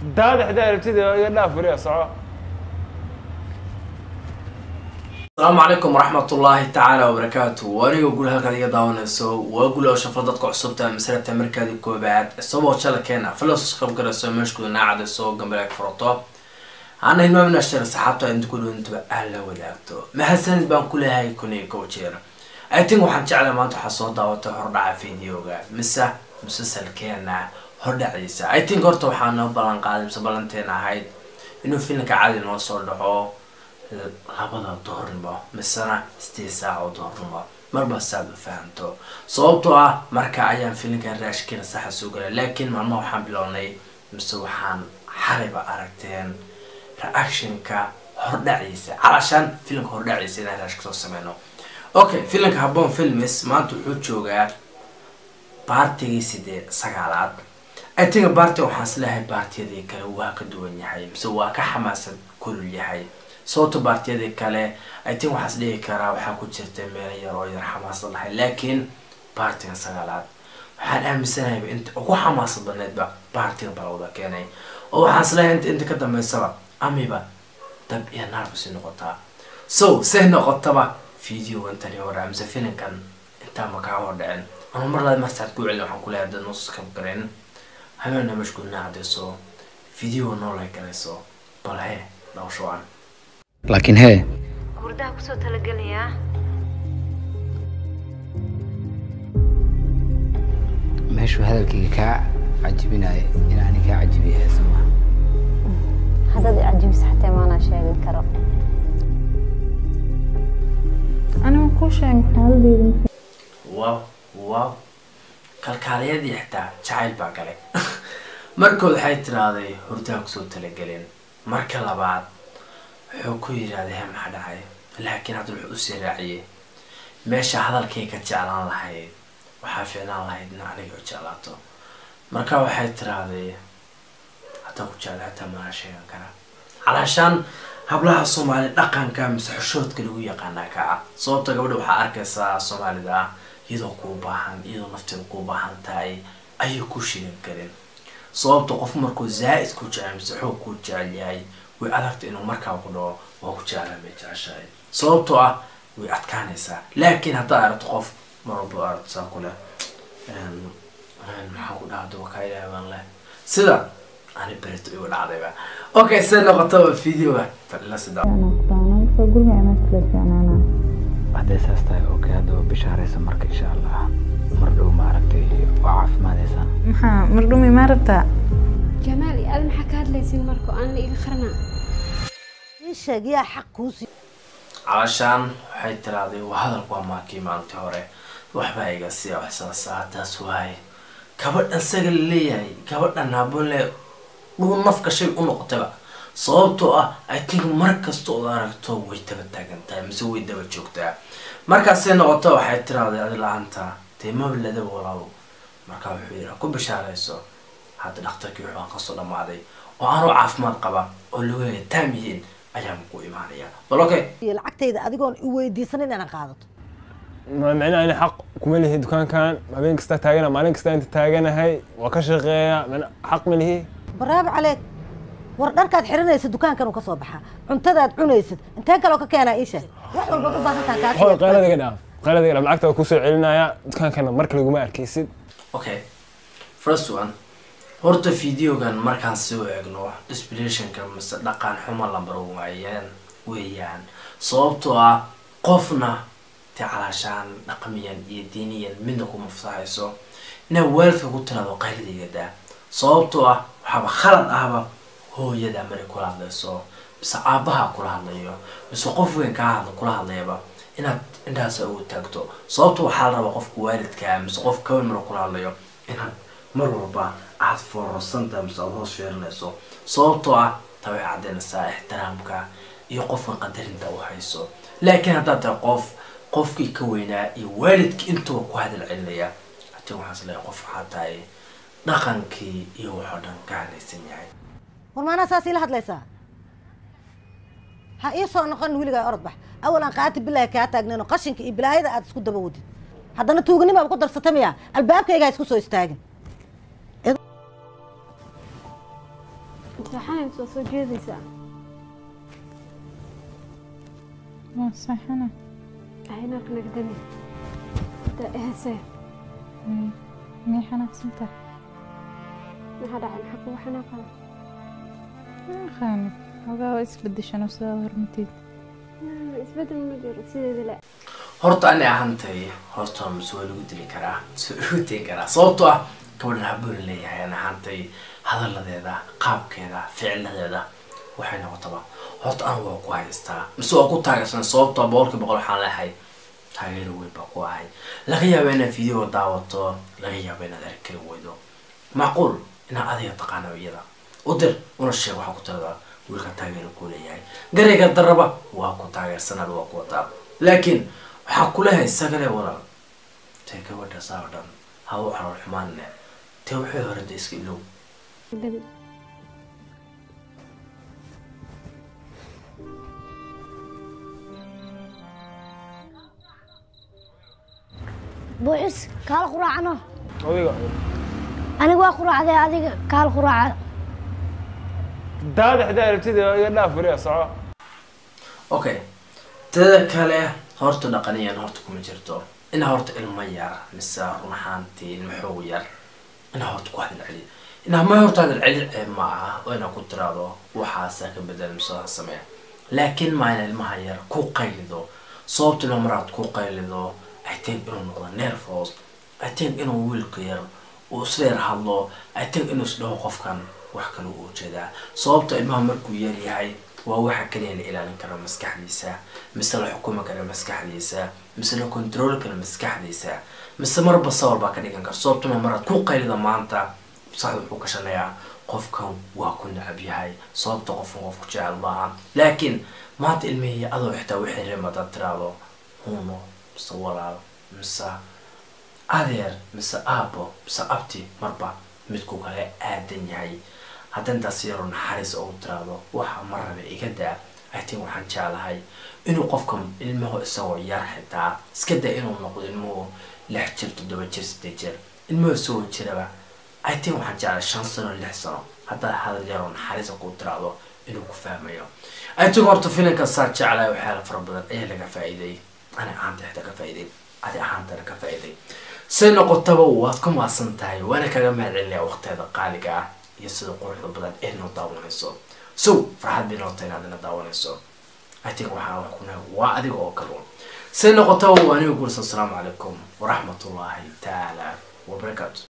daada xitaa aragtida iga dhaaf fariya soco asalaamu calaykum waraxmat ullaahi tacaala wabarakaatu waa aniga guri halkaad iga daawanayso waa guli oo shafro dadka cusubta masalata markaadii koobaad isagoo jalkeena filos qabgarayso meeshkooda naacadayso gambaleeg furato ana hilmaamina shar saxaabta inta ku dhawantaba ah la wadaagto mahadsanid baan ku leeyahay kun iyo kow jeer i think waxaan jeclay maanta waxaa soo daawatay hordhaca videoga mise musalsalkeena hordhaciisa i think horta waxaa noo ballan qaaday mise ballanteena ahayd inuu filimka cadi noo soo dhaco labada doornimo misena sideed saac oo doornimo marba saad u fahamto sababtoo ah marka ayaan filimkan raashkiina saxa soo galay laakiin maalmaha waxaan bilownay mise waxaan xalayba aragteen reactionka hordhaciisa calashaan filimka hordhaciisa inaan raashka soo sameyno okay filimka habboon filmis maanta wuxuu joogaa baartigii sideed sagaalaad i think baartiga waxaan isleeyahay baartiyadii kale waa ka duwan yahay mise waa ka xamaasad kulul yahay sababta baartiyadii kale i think waxaas dhihi karaa waxaa ku jirta meelo yar oo yar xamaasad lahay laakiin baartiga sagaalaad waxaan aaminsanayba inta ugu xamaasad badneedba baartiga balawda keenay oo waxaan isleeyahay inta inta ka dambeysaba amiba dab iyo naarba si noqotaa so say noqotaba video intani hore mise filimkan intaa ma kaa hor dhicin ama mar labaad marsaad ku celin waxaan kuleeyahay dad noo subscribe gareyn habeena mashguulna cadayso video noo like garayso bal he dhawsho aan laakiin hee hurdaha kusoo talagelayaa meeshuu hadalkayga kaa cajibinaya inaani kaa cajibiyahay soma haddaad i cajibisa xataa maanaa sheegi karo aniga kuu sheegay xaaladeyda wow wow kalkaaliyadii xitaa jacayl baa galay markood waxay tiraahday hurdaha kusoo talagelin marka labaad wuxuu ku yidhaahday he maxaa dhacay laakiin hadda wuxuu usii raaciyey meesha hadalkay ka jeclaan lahayd waxaa fiicnaan lahayd in aniga u jeclaato marka waxay tiraahday haddaan ku jecla xitaa mana sheegan karaa calaashaan hablaha soomaali dhaqanka mise xushoodka lagu yaqaanaa ka ah sababta gabadha waxaa arkaysaa soomaalida ah iyadoo kuu baahan iyadoo nafteeda kuu baahan tahay ayay ku shigan karin sababta qof markuu zaa-id ku jecel mise xoog kuu jecel yahay way adagta inuu markaa ku dhaco waa ku jeclaa may jeceshahay sababtoo ah way adkaanaysaa laakiin haddaad aragto qof mar walba aragto saa ku leh maxaa ku dhaha duba kaa ilaahay baan leh sida ani berito igu dhacdayba okay se noqotaba videoga fadhila sida marka guriga inaad kula fiicnaana hadday saas tahay okay hadda waa bishaaraysa marka insha allah mar dhow maaragtay waa caafimaadaysaa maxaa mardhumi maa rabtaa jamaal iyo aad maxaa ka hadlaysin marka aan la iga qarnaa ii sheeg yaa xaq kuusi calashaan waxay tiraahday waa hadalku waa maakii maalintii hore waxbaa iga sii waxsaasaa taas waaye gabadhan saga la leeyahay gabadhan habole dhuu naf gashay u noqotayba sababtoo ah i think mar kasta ood aragto way daba taagan tahay mise way daba joogtaa markaasay noqoto waxay tiraahday adi la-aanta dee maba ladaba walaabo markaa wuxuu yidhi ku bishaarayso hadda dhakhtarkii wuxuu aan kasoo dhamaaday oo aanu caafimaad qaba oo lagu haya taam yihiin ayaan ku imaanaya bal okay iyo lacagtayda adigoon i weydiisanin inaan qaadato ma micnaha ani xaq kuma lihi dukaankan habeen kasta taagana maalin kasta inta taaganahay waa ka shaqeeya mana xaq ma lihi baraab caleeg war dharkaad xiranaysa dukaankan uu ka soo baxaa cuntadaad cunaysid intee kaloo ka keenaa ii sheeg wax walbaad u baahantaan xool qaylada kaa iga dhaaf qaylada iga dhaaf lacagta waa kusoo celinaya dukaankana marka laguma arkaysid okay first one horta videogan markaan soo eegno inspirationka mise dhaqan xuma lambar waayeen weeyaan sababtoo ah qofna te calaashaan dhaqmiyan iyo diiniyan midna kuma fasaxayso inaa waalidka ku tiraado qayladaygadaa sababtoo ah waxaaba khalad ahba hooyada maray kula hadlayso mise aabaha kula hadlayo mise qof weyn kaa hadla kula hadlayaba inaad indhahaasa ugu taagto sababto waxaa la rabaa qofka waalidkaa mise qof kaweyn mara kula hadlayo inaad mar walba aad foorarsantahay mise aada hoos fiirinayso sababtoo ah ta way caddaynaysaa ixtiraamka iyo qofka qadarinta u hayso laakiin haddaad tahay qof qofkii ka weynaa iyo waalidkii intuba ku hadal celinaya hatii waxaan is leeyahay qof waxaa tahay dhaqankii iyo waxoo dhan ka hadlaysan yahay war maanaa saas ila hadlaysaa ha ii soo noqon weligaa orod bax awal aan qaati bilaahi kaa taagnayno qashinka iyo bilaayada aad isku daba wadid haddana tuuganimaaba ku darsata miya albaabkaygaa isku soo istaagin seexanaysa waa soo jeedaysaa waa saxana aynarka nagdami da ehese miyay xanaaqsanta maxaa dhacay maxaa kugu xanaaqaya aqaani xogaa waa isbedeshan oo sidaa hormatid isbedel ma jiro sideeda le horta ani ahantay horta mise waa lagu dili karaa mise waa lagu tegi karaa sababtoo ah gabadhan haboon leeyahay ani ahantay hadalladeeda qaabkeeda ficiladeeda waxay noqotaba horta anigu waa ku haystaa mise waa ku taageersan sababtoo boqolkii boqol waxaan leehay taageero weyn baa ku ahay laga yaaba inaad video daawato laga yaaba inaad arkay weydo macquul inaad adiga taqaano iyada u dir una sheeg waxaa ku tirada wiilka taageero ku leeyahay garayga daraba waa ku taageersanaad waa ku wadaa laakiin waxaa kulehay sagale walaal tee gabadha saa oo dhan ha u calool xumaanne tee waxay horada iska ilow dami buuxis kaal quraacno adiga aniga waa quraacday adiga kaal quraaca daada xitaa aragtida iga dhaaf fariya soco okay teda kale horta dhaqaniyan horta kuma jirto ina horta ilmo yar mise run ahaantii ilmo xoog yar ina horta ku hadal celi ina ma horta hadal celi ceeb ma aha oo ina ku tiraado waxaasa ka bedel mise ha samee laakiin ma ina ilmaha yar ku qaylido sababta ina maraad ku qaylido i think inuu noqdo nervous i think inuu wiilka yar uu isleer hadlo i think inuu isdhaho qofkan wax kale u jeedaa sababta ilmaha markuu yar yahay waa waxa kaliya la ilaalin karo maskaxdiisa mise la xukumi kara maskaxdiisa mise la control kara maskaxdiisa mise marba sawir baa ka dhigan kara sababtuna maraad ku qaylida maanta saxda wuxuu ka shanayaa qofkan waa ku necab yahay sababta qofkan qof ku jecel maaha laakiin maanta ilmihii adoo xitaa wixii reem hadaad tiraado huno mise walaal mise adeer mise aabo mise abti marba midku kale aadan yahay hadda intaas yaroo naxariis oo tiraado waxa mar rabe iga daa i think waxaan jeclahay inuu qofka ilmuhu isagoo yar xitaa iska daa inuu noqdo ilmuhu lix jir toddoba jir sideed jir ilmuhu isagoo jiraba i think waxaan jeclahay shan sano lix sano haddaad hadal yaroo naxariisa ku tiraado inuu ku fahmayo i think horta filinka saa jeclahay waxyaala fara badan ayaa laga faa'iiday ani ahaanta xitaa ka faa'iiday adi ahaantana ka faa'iiday say noqotaba waad ku maasan tahay waana kaga mahad celinaya waqteeda qaaliga ah iyo sida quruxda badan ee noo daawanayso so farxad bay noqotay inaad ina daawanayso i think waxaa wax ku nahay waa adiga oo kale un say noqotaba waa aniga guursa asalaamu calaykum waraxmatullaahi tacaala wabarakaatu